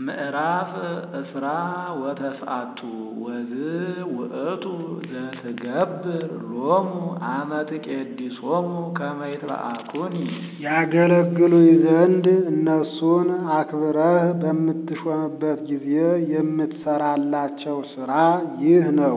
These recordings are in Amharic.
ምዕራፍ እስራ ወተስዓቱ ወዝ ውእቱ ዘትገብር ሎሙ አመ ትቄድሶሙ ከመ ይትበአኩኒ ያገለግሉኝ ዘንድ እነሱን አክብረህ በምትሾምበት ጊዜ የምትሰራላቸው ሥራ ይህ ነው።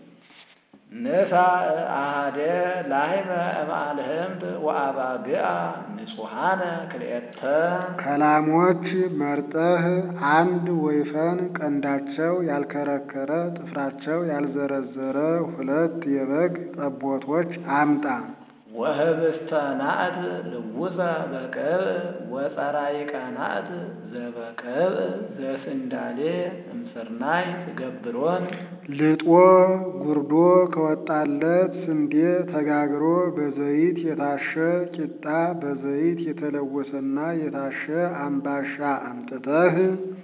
ንሳ አሃደ ላህመ እምአልህምት ወአባግዓ ንጹሐነ ክልኤተ ከላሞች መርጠህ አንድ ወይፈን ቀንዳቸው ያልከረከረ ጥፍራቸው ያልዘረዘረ ሁለት የበግ ጠቦቶች አምጣ። ወህብስተ ናእት ልውሰ በቅብዕ ወፀራይቀ ናእት ዘበቅብዕ ዘስንዳሌ እምስርናይ ትገብሮን ልጦ ጉርዶ ከወጣለት ስንዴ ተጋግሮ በዘይት የታሸ ቂጣ በዘይት የተለወሰና የታሸ አምባሻ አምጥተህ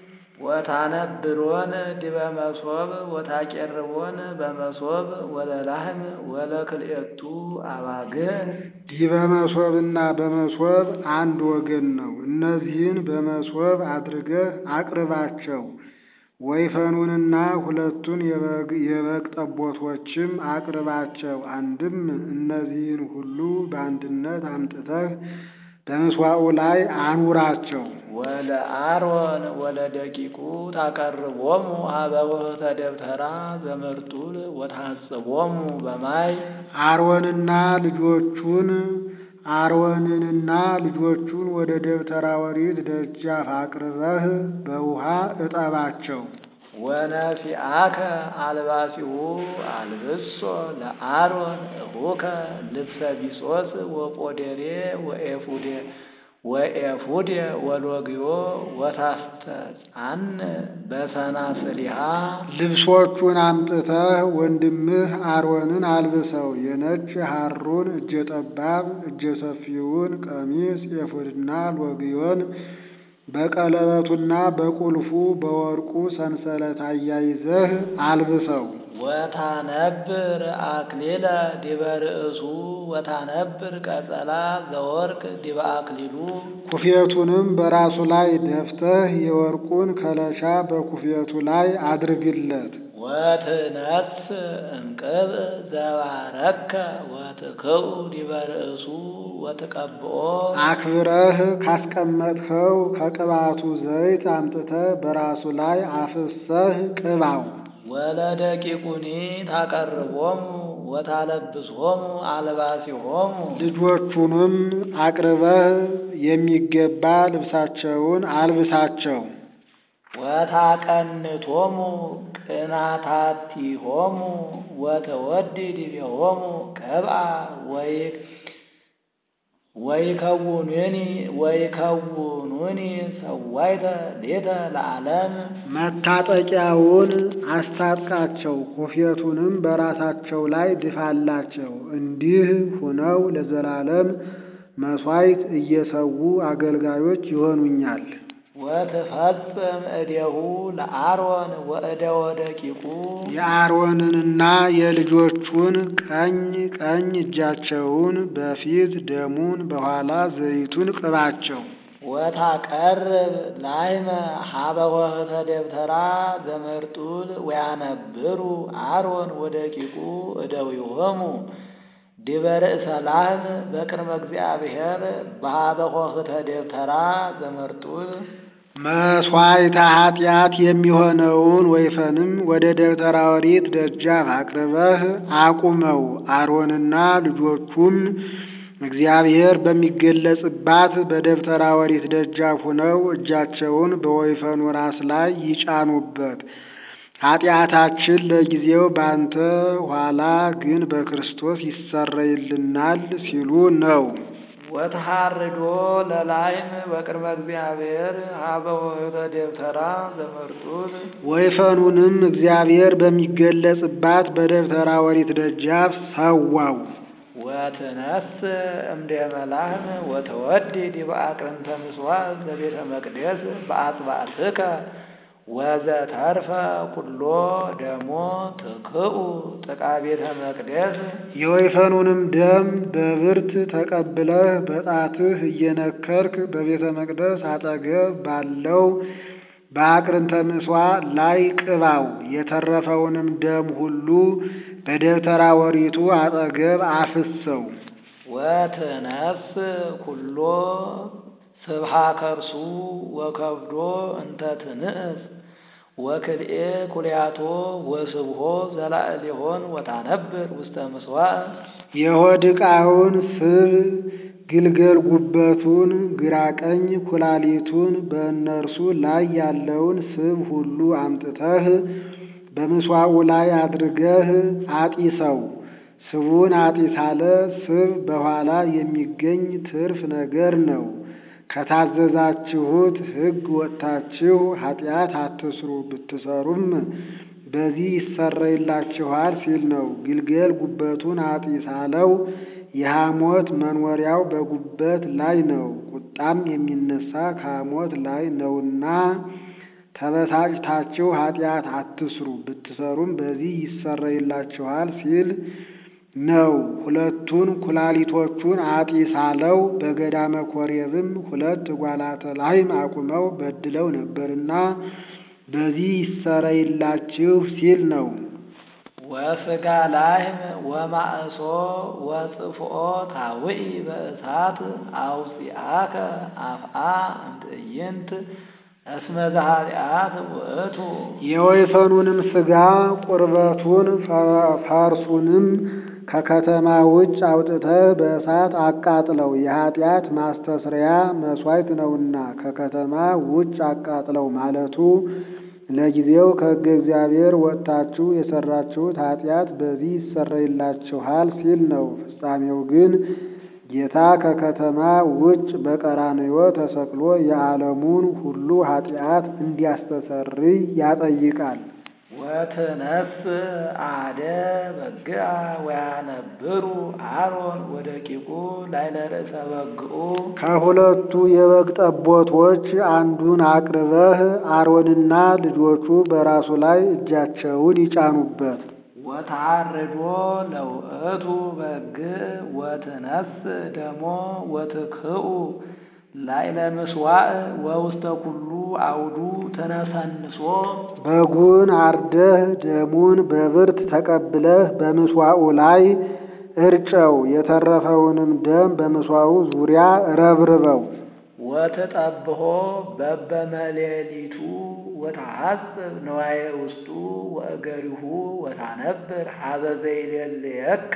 ወታነብሮን ዲበ መሶብ ወታቄርቦን በመሶብ ወለላህም ወለክልኤቱ አባግዕ ዲበ መሶብና በመሶብ አንድ ወገን ነው። እነዚህን በመሶብ አድርገህ አቅርባቸው። ወይፈኑንና ሁለቱን የበግ ጠቦቶችም አቅርባቸው። አንድም እነዚህን ሁሉ በአንድነት አምጥተህ በምስዋዑ ላይ አኑራቸው። ወለአሮን ወለደቂቁ ታቀርቦሙ ሀበ ውህተ ደብተራ ዘመርጡል ወታጽቦሙ በማይ አሮንና ልጆቹን አሮንንና ልጆቹን ወደ ደብተራ ኦሪት ደጃፍ አቅርበህ በውሃ እጠባቸው። ወነፊአከ አልባሲሁ አልብሶ ለአሮን እሁከ ልብሰ ቢሶስ ወጶዴሬ ወኤፉዴ ወኤፉዴ ወሎግዮ ወታስተጻን በሰናስሊሃ ልብሶቹን አምጥተህ ወንድምህ አሮንን አልብሰው። የነጭ ሐሩን እጀ ጠባብ እጀ ሰፊውን ቀሚስ ኤፉድና ሎግዮን በቀለበቱና በቁልፉ በወርቁ ሰንሰለት አያይዘህ አልብሰው። ወታነብር አክሊለ ዲበ ርእሱ ወታነብር ቀጸላ ዘወርቅ ዲበ አክሊሉ ኩፌቱንም በራሱ ላይ ደፍተህ የወርቁን ከለሻ በኩፌቱ ላይ አድርግለት። ወትነስ እምቅብዕ ዘባረከ ወትክኡ ዲበ ርእሱ ወትቀብኦ አክብረህ ካስቀመጥኸው ከቅባቱ ዘይት አምጥተህ በራሱ ላይ አፍሰህ ቅባው። ወለደቂቁኒ ታቀርቦሙ ወታለብሶሙ አልባሲሆሙ ልጆቹንም አቅርበህ የሚገባ ልብሳቸውን አልብሳቸው። ወታቀንቶሙ ቅናታቲሆሙ ወተወዲ ዲቤሆሙ ቀብአ ወይ ወይከውኑኒ ወይከውኑኒ ሰዋይተ ሌተ ለዓለም መታጠቂያውን አስታጥቃቸው፣ ኩፌቱንም በራሳቸው ላይ ድፋላቸው። እንዲህ ሁነው ለዘላለም መሥዋዕት እየሰዉ አገልጋዮች ይሆኑኛል። ወትፈጽም እዴሁ ለአሮን ወእደወ ደቂቁ የአሮንንና የልጆቹን ቀኝ ቀኝ እጃቸውን በፊት ደሙን በኋላ ዘይቱን ቅባቸው። ወታቀርብ ላይመ ሀበ ወህተ ደብተራ ዘመርጡል ወያነብሩ አሮን ወደቂቁ እደዊሆሙ ዲበ ርእሰ ላህም በቅድመ እግዚአብሔር በሀበ ወህተ ደብተራ ዘመርጡል መሥዋዕተ ኃጢአት የሚሆነውን ወይፈንም ወደ ደብተራ ኦሪት ደጃፍ አቅርበህ አቁመው። አሮንና ልጆቹም እግዚአብሔር በሚገለጽባት በደብተራ ኦሪት ደጃፍ ሁነው እጃቸውን በወይፈኑ ራስ ላይ ይጫኑበት። ኃጢአታችን ለጊዜው ባንተ ኋላ ግን በክርስቶስ ይሰረይልናል ሲሉ ነው። ወተሃርዶ ለላይም በቅድመ እግዚአብሔር ሀበ ወህተ ደብተራ ዘመርጡል ወይፈኑንም እግዚአብሔር በሚገለጽባት በደብተራ ኦሪት ደጃፍ ሰዋው። ወትነስ እምደመ ላህም ወተወዲ ዲበ አቅርንተ ምጽዋዕ ዘቤተ መቅደስ በአጽባዕትከ ወዘተርፈ ኩሎ ደሞ ትክኡ ጥቃ ቤተ መቅደስ የወይፈኑንም ደም በብርት ተቀብለህ በጣትህ እየነከርክ በቤተ መቅደስ አጠገብ ባለው በአቅርንተ ምጽዋዕ ላይ ቅባው። የተረፈውንም ደም ሁሉ በደብተራ ኦሪቱ አጠገብ አፍሰው። ወትነስ ኩሎ ስብሃ ከርሱ ወከብዶ እንተ ትንእስ ወክልኤ ኩልያቶ ወስብሖ ዘላዕሌሆን ወታነብር ውስተ ምጽዋዕ የሆድ ዕቃውን ስብ ግልገል ጉበቱን ግራ ቀኝ ኩላሊቱን በእነርሱ ላይ ያለውን ስብ ሁሉ አምጥተህ በምስዋዑ ላይ አድርገህ አጢሰው። ስቡን አጢሳለ ስብ በኋላ የሚገኝ ትርፍ ነገር ነው። ከታዘዛችሁት ሕግ ወጥታችሁ ኃጢአት አትስሩ፣ ብትሰሩም በዚህ ይሰረይላችኋል ሲል ነው። ግልገል ጉበቱን አጢሳለው። የሐሞት መኖሪያው በጉበት ላይ ነው። ቁጣም የሚነሳ ከሐሞት ላይ ነውና ተበሳጭታችሁ ኃጢአት አትስሩ፣ ብትሰሩም በዚህ ይሰረይላችኋል ሲል ነው። ሁለቱን ኩላሊቶቹን አጢሳለው። በገዳመ ኮሬብም ሁለት ጓላተ ላህም አቁመው በድለው ነበርና በዚህ ይሰረይላችሁ ሲል ነው። ወስጋ ላህም ወማእሶ ወጽፍኦ ታውኢ በእሳት አውፂአከ አፍአ እምትዕይንት እስመ ዘኃጢአት ውእቱ የወይፈኑንም ሥጋ ቁርበቱን ፈርሱንም ከከተማ ውጭ አውጥተህ በእሳት አቃጥለው፣ የኃጢአት ማስተስሪያ መሥዋዕት ነውና ከከተማ ውጭ አቃጥለው ማለቱ ለጊዜው ከሕገ እግዚአብሔር ወጥታችሁ የሠራችሁት ኃጢአት በዚህ ይሰረይላችኋል ሲል ነው። ፍጻሜው ግን ጌታ ከከተማ ውጭ በቀራንዮ ተሰቅሎ የዓለሙን ሁሉ ኃጢአት እንዲያስተሰርይ ያጠይቃል። ወትነስ አደ በግአ ወያነብሩ አሮን ወደቂቁ ላዕለ ርእሰ በግኡ ከሁለቱ የበግ ጠቦቶች አንዱን አቅርበህ አሮንና ልጆቹ በራሱ ላይ እጃቸውን ይጫኑበት። ወታርዶ ለውእቱ በግ ወትነስ ደሞ ወትክኡ ላዕለ ምስዋዕ ወውስተ ኩሉ አውዱ ተነሰንሶ በጉን አርደህ ደሙን በብርት ተቀብለህ በምስዋዑ ላይ እርጨው። የተረፈውንም ደም በምስዋዑ ዙሪያ ረብርበው። ወትጠብሖ በበመሌሊቱ ወተሐጽብ ነዋየ ውስጡ ወእገሪሁ ወታነብር ሀበ ዘይሌልየከ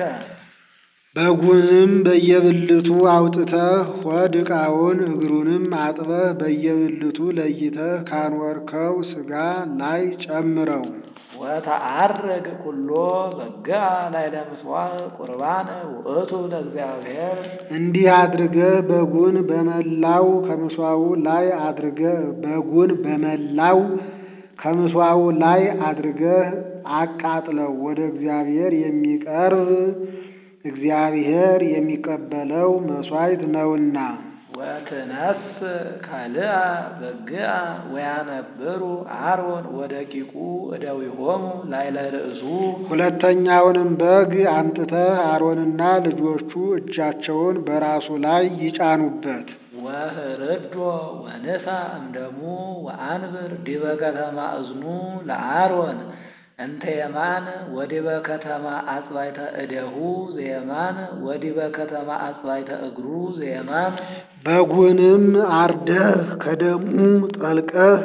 በጉንም በየብልቱ አውጥተህ ሆድ ዕቃውን እግሩንም አጥበህ በየብልቱ ለይተህ ካኖርከው ሥጋ ላይ ጨምረው። ወተአርግ ኩሎ በግአ ላዕለ ምጽዋዕ ቁርባን ውእቱ ለእግዚአብሔር እንዲህ አድርገህ በጉን በመላው ከምስዋዑ ላይ አድርገህ በጉን በመላው ከምስዋዑ ላይ አድርገህ አቃጥለው። ወደ እግዚአብሔር የሚቀርብ እግዚአብሔር የሚቀበለው መሥዋዕት ነውና። ወትነስ ካልአ በግአ ወያነብሩ አሮን ወደቂቁ እደዊሆሙ ላዕለ ርእሱ ሁለተኛውንም በግ አምጥተህ አሮንና ልጆቹ እጃቸውን በራሱ ላይ ይጫኑበት። ወህርዶ ወንሳ እምደሙ ወአንብር ዲበ ከተማ እዝኑ ለአሮን እንተ የማን ወዲበ ከተማ አጽባይተ እደሁ ዘየማን ወዲበ ከተማ አጽባይተ እግሩ ዘየማን በጉንም አርደህ ከደሙ ጠልቀህ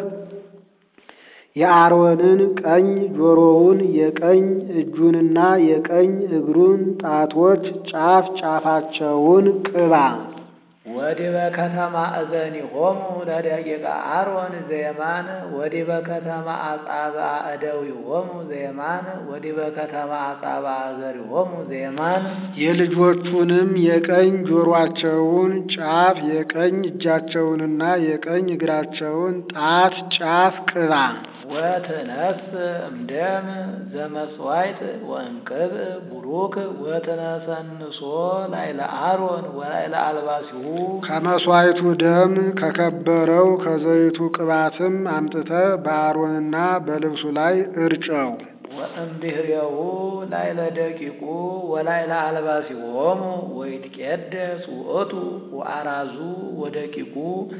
የአሮንን ቀኝ ጆሮውን የቀኝ እጁንና የቀኝ እግሩን ጣቶች ጫፍ ጫፋቸውን ቅባ። ወዲበ ከተማ እዘኒሆሙ ለደቂቀ አሮን ዘየማን ወዲበ ከተማ አጻብአ እደዊሆሙ ዘየማን ወዲበ ከተማ አጻብአ እገሪሆሙ ዘየማን የልጆቹንም የቀኝ ጆሮአቸውን ጫፍ የቀኝ እጃቸውንና የቀኝ እግራቸውን ጣት ጫፍ ቅባ። ወትነስ እምደም ዘመስዋዕት ወእንቅብ ቡሩክ ወትነሰንሶ ላዕለ አሮን ወላዕለ አልባሲሁ ከመሥዋዕቱ ደም ከከበረው ከዘይቱ ቅባትም አምጥተህ በአሮንና በልብሱ ላይ እርጨው። ወእምድኅሬሁ ላዕለ ደቂቁ ወላዕለ አልባሲሆሙ ወይትቄደስ ውእቱ ወአራዙ ወደቂቁ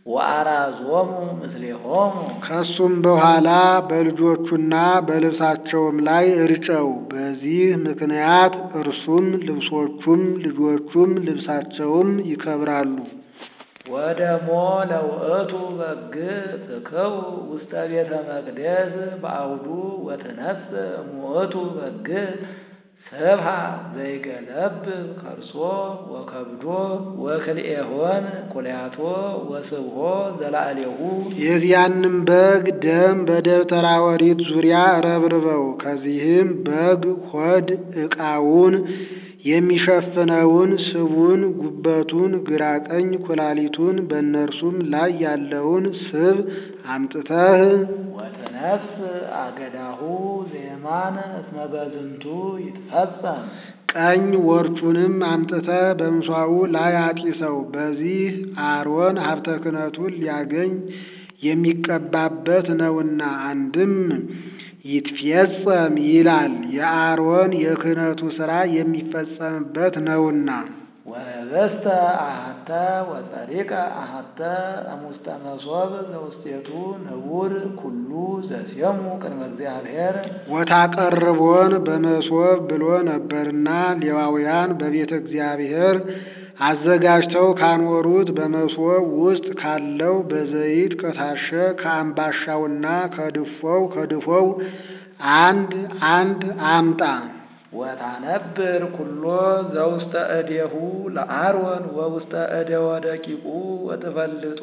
ወአራዞሙ ምስሌሆሙ ከሱም በኋላ በልጆቹና በልብሳቸውም ላይ እርጨው። በዚህ ምክንያት እርሱም ልብሶቹም ልጆቹም ልብሳቸውም ይከብራሉ። ወደሞ ለውእቱ በግ ትክው ውስተ ቤተ መቅደስ በአውዱ ወትነስ እሙእቱ በግ ስብሃ ዘይገለብ ከርሶ ወከብዶ ወክልኤሆን ቁልያቶ ወስብሖ ዘላዕሌሁ የዚያንም በግ ደም በደብተራ ኦሪት ዙሪያ ረብርበው። ከዚህም በግ ሆድ ዕቃውን የሚሸፍነውን ስቡን፣ ጉበቱን፣ ግራ ቀኝ ኩላሊቱን በእነርሱም ላይ ያለውን ስብ አምጥተህ ወትነስ አገዳሁ ዘየማን እስመ በዝንቱ ይትፈጸም ቀኝ ወርቹንም አምጥተህ በምስዋዑ ላይ አጢሰው። በዚህ አሮን ሀብተ ክህነቱን ሊያገኝ የሚቀባበት ነውና። አንድም ይትፌጸም ይላል የአሮን የክህነቱ ሥራ የሚፈጸምበት ነውና። ወህብስተ አሐተ ወጸሪቀ አሐተ እሙስተ መሶብ ዘውስቴቱ ንቡር ኩሉ ዘሴሙ ቅድመ እግዚአብሔር ወታቀርቦን በመሶብ ብሎ ነበርና ሌዋውያን በቤተ እግዚአብሔር አዘጋጅተው ካኖሩት በመሶብ ውስጥ ካለው በዘይት ከታሸ ከአምባሻውና ከድፎው ከድፎው አንድ አንድ አምጣ። ወታነብር ኩሎ ዘውስተ እዴሁ ለአሮን ወውስተ እደወ ደቂቁ ወትፈልጦ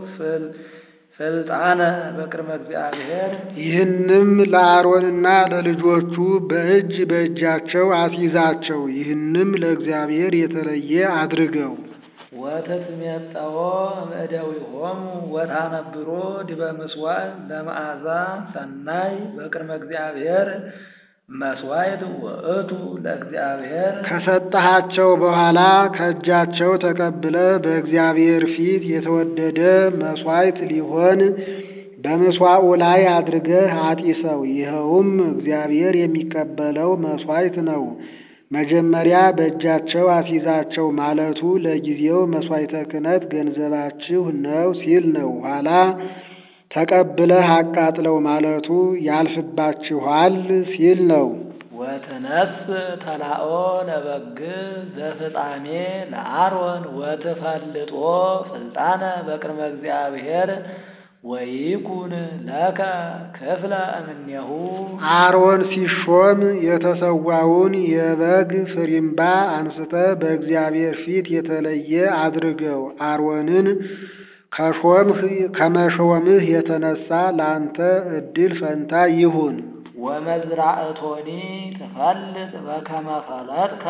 ፍልጣነ በቅድመ እግዚአብሔር ይህንም ለአሮንና ለልጆቹ በእጅ በእጃቸው አስይዛቸው። ይህንም ለእግዚአብሔር የተለየ አድርገው። ወትትሜጠዎ እምእደዊሆሙ ወታነብሮ ዲበ ምስዋዕ ለመዓዛ ሰናይ በቅድመ እግዚአብሔር መስዋዕት ውእቱ ለእግዚአብሔር ከሰጠሃቸው በኋላ ከእጃቸው ተቀብለ በእግዚአብሔር ፊት የተወደደ መስዋዕት ሊሆን በመስዋዕቱ ላይ አድርገህ አጢሰው። ይኸውም እግዚአብሔር የሚቀበለው መስዋዕት ነው። መጀመሪያ በእጃቸው አስይዛቸው ማለቱ ለጊዜው መስዋዕተ ክህነት ገንዘባችሁ ነው ሲል ነው። ኋላ ተቀብለህ አቃጥለው ማለቱ ያልፍባችኋል ሲል ነው። ወትነስ ተላኦ ለበግ ዘፍጻሜ ለአሮን ወትፈልጦ ፍልጣነ በቅድመ እግዚአብሔር ወይኩን ለከ ክፍለ እምኔሁ አሮን ሲሾም የተሰዋውን የበግ ፍሪምባ አንስተ በእግዚአብሔር ፊት የተለየ አድርገው። አሮንን ከሾምህ ከመሾምህ የተነሳ ለአንተ ዕድል ፈንታ ይሁን። ወመዝራእቶኒ ትፈልጥ በከመ ፈለጥከ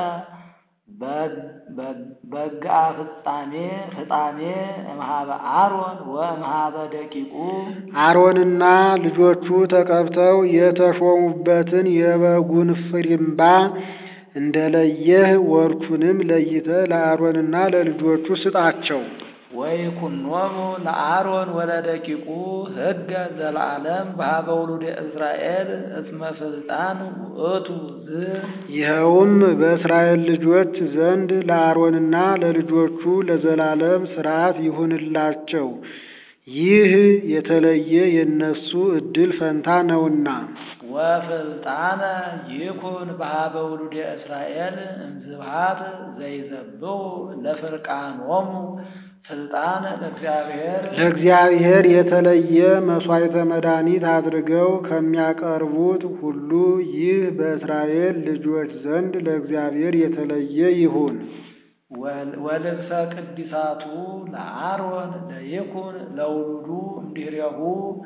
በግአ ፍጻሜ ፍጻሜ እምሃበ አሮን ወእምሃበ ደቂቁ አሮንና ልጆቹ ተቀብተው የተሾሙበትን የበጉን ፍሪምባ እንደለየህ ወርቹንም ለይተህ ለአሮንና ለልጆቹ ስጣቸው። ወይኩኖሙ ለአሮን ወለደቂቁ ሕገ ዘለዓለም በኀበ ውሉደ እስራኤል እስመ ስልጣን ውእቱ ዝ ይኸውም በእስራኤል ልጆች ዘንድ ለአሮንና ለልጆቹ ለዘላለም ሥርዓት ይሁንላቸው። ይህ የተለየ የነሱ ዕድል ፈንታ ነውና። ወፍልጣነ ይኩን በኀበ ውሉደ እስራኤል እምዝብሃት ዘይዘብሑ ለፍርቃኖሙ ስልጣን ለእግዚአብሔር ለእግዚአብሔር የተለየ መሥዋዕተ መድኃኒት አድርገው ከሚያቀርቡት ሁሉ ይህ በእስራኤል ልጆች ዘንድ ለእግዚአብሔር የተለየ ይሁን። ወልብሰ ቅዲሳቱ ለአሮን ለይኩን ለውሉዱ እምድኅሬሁ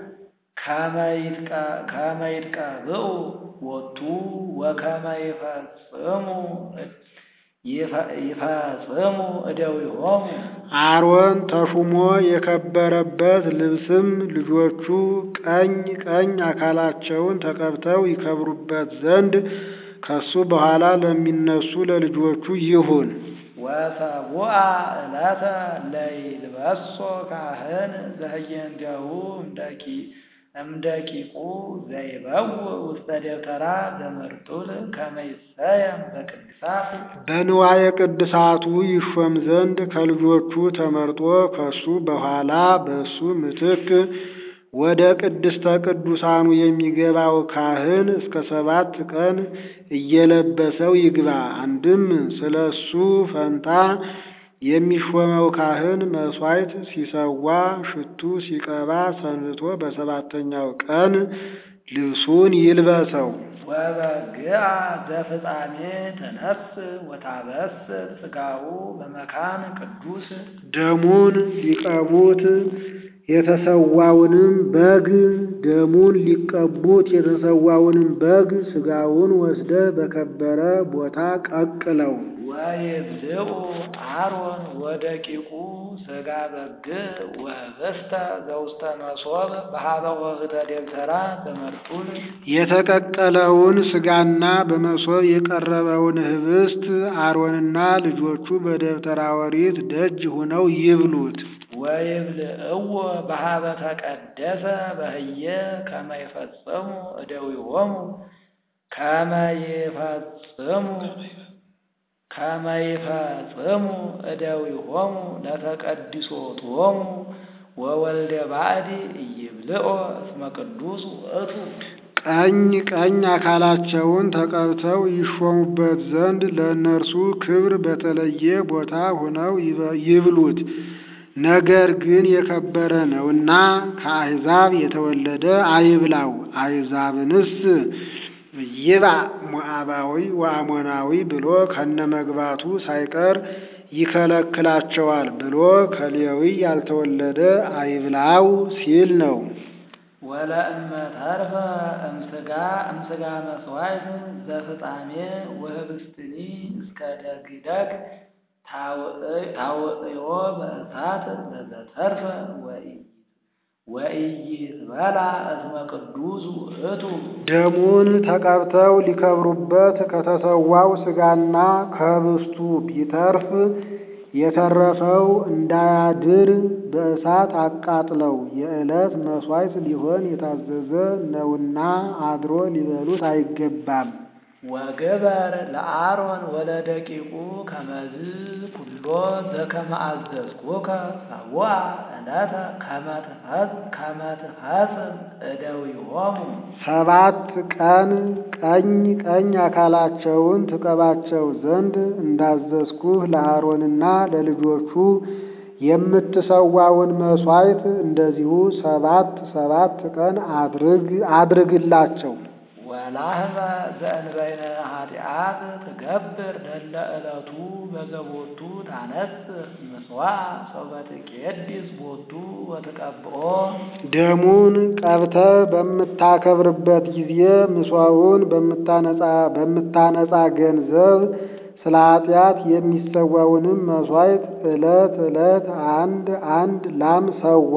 ከመ ይትቀብኡ ቦቱ ወከመ ይፈጽሙ ይፈጽሙ እደዊሆሙ አሮን ተሹሞ የከበረበት ልብስም ልጆቹ ቀኝ ቀኝ አካላቸውን ተቀብተው ይከብሩበት ዘንድ ከሱ በኋላ ለሚነሱ ለልጆቹ ይሁን። ወሰቡአ ዕለተ ለይልበሶ ካህን ዘህየንቴሁ እምደቂ እምደቂቁ ዘይበው ውስተ ደብተራ ዘመርጡል ከመ ይሰየም በቅድሳት በንዋየ ቅድሳቱ ይሾም ዘንድ ከልጆቹ ተመርጦ ከሱ በኋላ በእሱ ምትክ ወደ ቅድስተ ቅዱሳኑ የሚገባው ካህን እስከ ሰባት ቀን እየለበሰው ይግባ። አንድም ስለ እሱ ፈንታ የሚሾመው ካህን መሥዋዕት ሲሰዋ ሽቱ ሲቀባ ሰንብቶ በሰባተኛው ቀን ልብሱን ይልበሰው። ወበግአ ዘፍጻሜ ተነስ ወታበስር ሥጋሁ በመካን ቅዱስ ደሙን ሊቀቡት የተሰዋውንም በግ ደሙን ሊቀቡት የተሰዋውንም በግ ሥጋውን ወስደ በከበረ ቦታ ቀቅለው። ወይብልዑ አሮን ወደቂቁ ሥጋ በግ ወህብስተ ዘውስተ መሶብ በሀበ ወህተ ደብተራ ዘመርጡል የተቀቀለውን ሥጋና በመሶብ የቀረበውን ህብስት አሮንና ልጆቹ በደብተራ ኦሪት ደጅ ሆነው ይብሉት። ወይብልዕዎ በሀበ ተቀደሰ በህየ ከመ ይፈጽሙ እደዊሆሙ ከመ ይፈጽሙ ከመ ይፈጽሙ እደዊሆሙ ለተቀድሶቶሙ ወወልደ ባዕድ ኢይብልዖ እስመ ቅዱስ ውእቱ ቀኝ ቀኝ አካላቸውን ተቀብተው ይሾሙበት ዘንድ ለእነርሱ ክብር በተለየ ቦታ ሆነው ይብሉት። ነገር ግን የከበረ ነውና ከአሕዛብ የተወለደ አይብላው። አሕዛብንስ ይባ ሞዓባዊ ወአሞናዊ ብሎ ከነመግባቱ ሳይቀር ይከለክላቸዋል ብሎ ከሌዊ ያልተወለደ አይብላው ሲል ነው። ወለእመ ተርፈ እምስጋ እምስጋ መስዋዕት ዘፍጻሜ ወህብስትኒ እስከ ደግደግ ታውዕዮ በእሳት ዘተርፈ ወኢይትበላ እስመ ቅዱስ ውእቱ ደሙን ተቀብተው ሊከብሩበት ከተሰዋው ሥጋና ከህብስቱ ቢተርፍ የተረፈው እንዳያድር በእሳት አቃጥለው የዕለት መሥዋዕት ሊሆን የታዘዘ ነውና አድሮ ሊበሉት አይገባም። ወግበር ለአሮን ወለደቂቁ ከመዝ ኩሎ ዘከመ አዘዝኩከ ሰቡአ ዕለተ ከመ ትፈጽም እደዊሆሙ ሰባት ቀን ቀኝ ቀኝ አካላቸውን ትቀባቸው ዘንድ እንዳዘዝኩህ ለአሮንና ለልጆቹ የምትሰዋውን መሥዋዕት እንደዚሁ ሰባት ሰባት ቀን አድርግ አድርግላቸው። ወላህመ ዘእንበይነ ኃጢአት ትገብር ደለ ዕለቱ በዘቦቱ ታነጽር ምስዋዕ ሰው በትቄድስ ቦቱ ወትቀብኦ ደሙን ቀብተ በምታከብርበት ጊዜ ምስዋውን በምታነጻ ገንዘብ ስለ ኃጢአት የሚሰዋውንም መሥዋዕት ዕለት ዕለት አንድ አንድ ላም ሰዋ።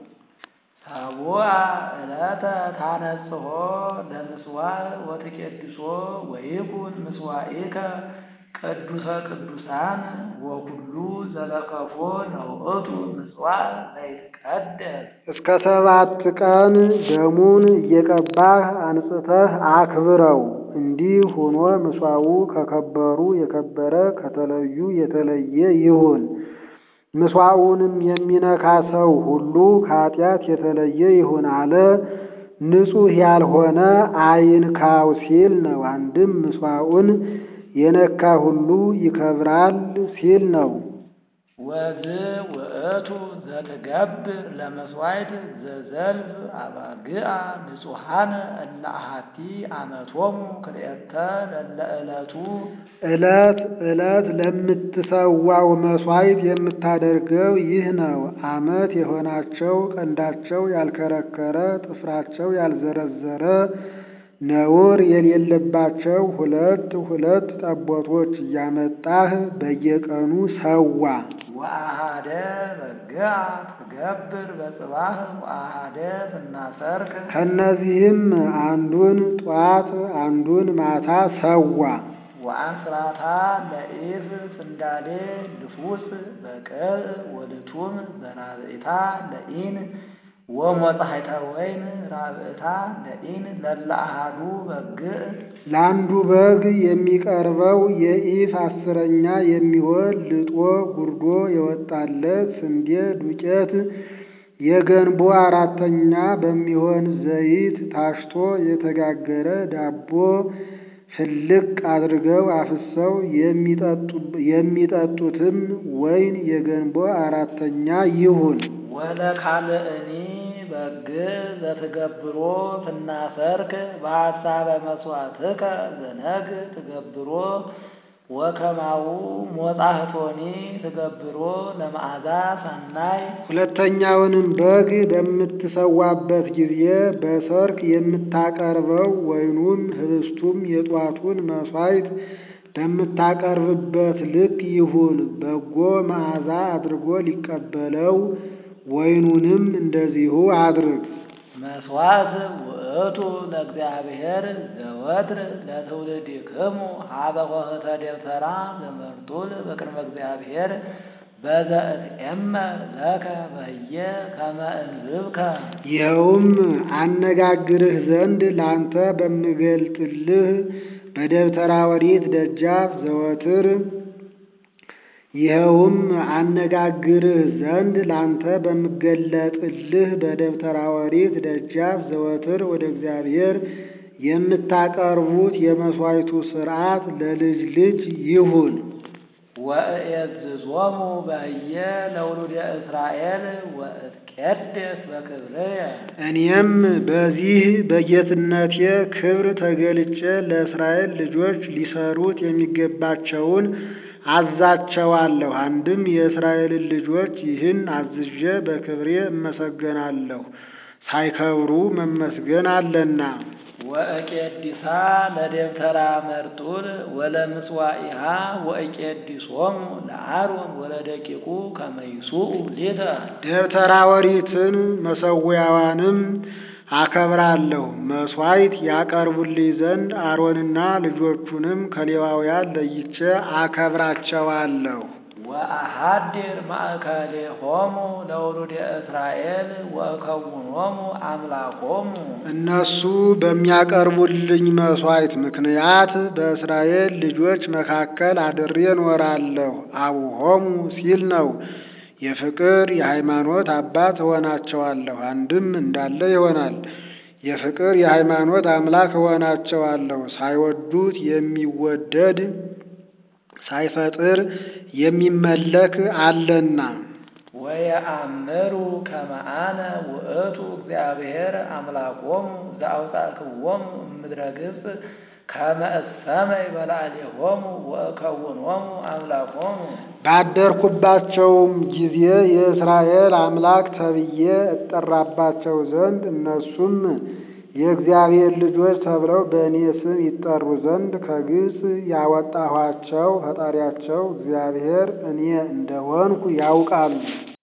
ሰቡአ ዕለተ ታነጽሖ ለምስዋዕ ወትቄድሶ ወይኩን ምስዋዕከ ቅዱሰ ቅዱሳን ወኩሉ ዘለከፎ ለውእቱ ምጽዋዕ ዘይትቀደስ እስከ ሰባት ቀን ደሙን እየቀባህ አንጽተህ አክብረው። እንዲህ ሆኖ ምጽዋዑ ከከበሩ የከበረ ከተለዩ የተለየ ይሁን። ምጽዋዑንም የሚነካ ሰው ሁሉ ከኃጢአት የተለየ ይሁን አለ። ንጹሕ ያልሆነ አይንካው ሲል ነው። አንድም ምጽዋዑን የነካ ሁሉ ይከብራል ሲል ነው። ወዝ ውእቱ ዘትገብር ለመስዋዕት ዘዘልፍ አባግዓ ንጹሐነ እለ አሐቲ አመቶሙ ክልኤተ ለለ ዕለቱ ዕለት ዕለት ለምትሰዋው መሥዋዕት የምታደርገው ይህ ነው። ዓመት የሆናቸው ቀንዳቸው ያልከረከረ ጥፍራቸው ያልዘረዘረ ነውር የሌለባቸው ሁለት ሁለት ጠቦቶች እያመጣህ በየቀኑ ሰዋ። ወአሃደ በግዓ ትገብር በጽባህ ወአሃደ ፍናሰርክ ከእነዚህም አንዱን ጧት አንዱን ማታ ሰዋ። ወአስራታ ለኢፍ ስንዳሌ ልፉስ በቅዕ ወልቱም ዘናብዒታ ለኢን ወሞጻሕተ ወይን ራብዕታ ለኢን ለለ አሐዱ በግዕ ለአንዱ በግ የሚቀርበው የኢፍ አስረኛ የሚሆን ልጦ ጉርዶ የወጣለት ስንዴ ዱቄት የገንቦ አራተኛ በሚሆን ዘይት ታሽቶ የተጋገረ ዳቦ ፍልቅ አድርገው አፍሰው የሚጠጡትም ወይን የገንቦ አራተኛ ይሁን። ወለካልእኒ በግዕ ዘትገብሮ ትናሰርክ በሐሳበ መሥዋዕትከ ዘነግ ትገብሮ ወከማው ሞጻሕቶኒ ትገብሮ ለመዓዛ ሰናይ ሁለተኛውንም በግ በምትሰዋበት ጊዜ በሰርክ የምታቀርበው ወይኑም ህብስቱም የጧቱን መሥዋዕት በምታቀርብበት ልክ ይሁን። በጎ መዓዛ አድርጎ ሊቀበለው ወይኑንም እንደዚሁ አድርግ። መስዋዕት ውእቱ ለእግዚአብሔር ዘወትር ለትውልድክሙ ሀበ ኆኅተ ደብተራ ዘመርጡል በቅድመ እግዚአብሔር በዘእትዔመር ለከ በህየ ከመ እንዝብከ ይኸውም አነጋግርህ ዘንድ ላንተ በምገልጥልህ በደብተራ ኦሪት ደጃፍ ዘወትር ይኸውም አነጋግርህ ዘንድ ላንተ በምገለጥልህ በደብተራ ኦሪት ደጃፍ ዘወትር ወደ እግዚአብሔር የምታቀርቡት የመሥዋዕቱ ሥርዓት ለልጅ ልጅ ይሁን። ወእየዝዞሙ በህየ ለውሉደ እስራኤል ወእትቄደስ በክብርየ እኔም በዚህ በጌትነቴ ክብር ተገልጬ ለእስራኤል ልጆች ሊሰሩት የሚገባቸውን አዛቸዋለሁ። አንድም የእስራኤልን ልጆች ይህን አዝዤ በክብሬ እመሰገናለሁ። ሳይከብሩ መመስገን አለና። ወእቄዲሳ ለደብተራ መርጡል ወለምጽዋኢሃ ወእቄዲሶሙ ለአሮን ወለደቂቁ ከመ ይሱኡ ሊተ ደብተራ ኦሪትን መሠዊያዋንም አከብራለሁ። መሥዋዕት ያቀርቡልኝ ዘንድ አሮንና ልጆቹንም ከሌዋውያን ለይቼ አከብራቸዋለሁ። ወአሃድር ማእከሌሆሙ ለውሉደ እስራኤል ወእከውኖሙ አምላኮሙ እነሱ በሚያቀርቡልኝ መሥዋዕት ምክንያት በእስራኤል ልጆች መካከል አድሬ እኖራለሁ። አቡሆሙ ሲል ነው። የፍቅር የሃይማኖት አባት እሆናቸዋለሁ። አንድም እንዳለ ይሆናል። የፍቅር የሃይማኖት አምላክ እሆናቸዋለሁ። ሳይወዱት የሚወደድ ሳይፈጥር የሚመለክ አለና። ወየአምሩ ከመ አነ ውእቱ እግዚአብሔር አምላኮሙ ዘአውጻእክዎሙ እምድረ ገጽ ከመ እሰመይ በላዕሌሆሙ ወእከውኖሙ አምላኮሙ ባደርኩባቸውም ጊዜ የእስራኤል አምላክ ተብዬ እጠራባቸው ዘንድ እነሱም የእግዚአብሔር ልጆች ተብለው በእኔ ስም ይጠሩ ዘንድ ከግብፅ ያወጣኋቸው ፈጣሪያቸው እግዚአብሔር እኔ እንደሆንኩ ያውቃሉ።